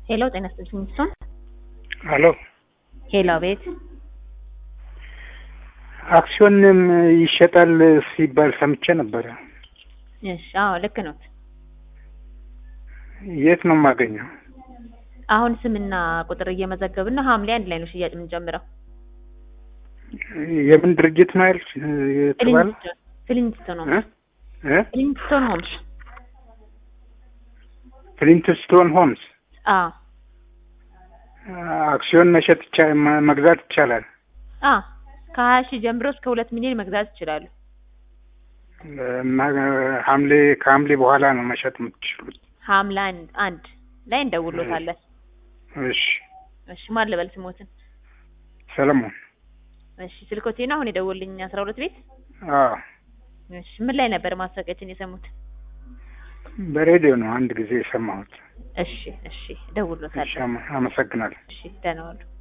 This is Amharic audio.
ሄሎ ጤና ይስጥልኝ እሱን አሎ ሄሎ ቤት አክሲዮንም ይሸጣል ሲባል ሰምቼ ነበረ። እሺ አዎ ልክ ነው የት ነው የማገኘው? አሁን ስምና ቁጥር እየመዘገብን ነው ሐምሌ አንድ ላይ ነው ሽያጭ የምንጀምረው የምን ድርጅት ነው ያልሽ የተባለ? ፍሊንትስቶን እ? ሆምስ እ? ፍሊንትስቶን ሆምስ ፍሊንትስቶን ሆምስ አዎ አክሲዮን መሸጥ ይቻ- መ- መግዛት ይቻላል። አዎ ከሀያ ሺህ ጀምሮ እስከ ሁለት ሚሊዮን መግዛት ይችላሉ እና ሐምሌ ከሐምሌ በኋላ ነው መሸጥ የምትችሉት። ሐምሌ አንድ አንድ ላይ እንደውሎታለን እሺ እሺ ማን ልበል ስሞትን ሰለሞን። እሺ ስልኮቴ ነው አሁን የደወልልኝ አስራ ሁለት ቤት አዎ እሺ ምን ላይ ነበር ማስታወቂያችን የሰሙት በሬዲዮ ነው አንድ ጊዜ የሰማሁት። እሺ እሺ እሺ እደውልሎታለሁ አመ- አመሰግናለሁ። እሺ ደህና ዋሉ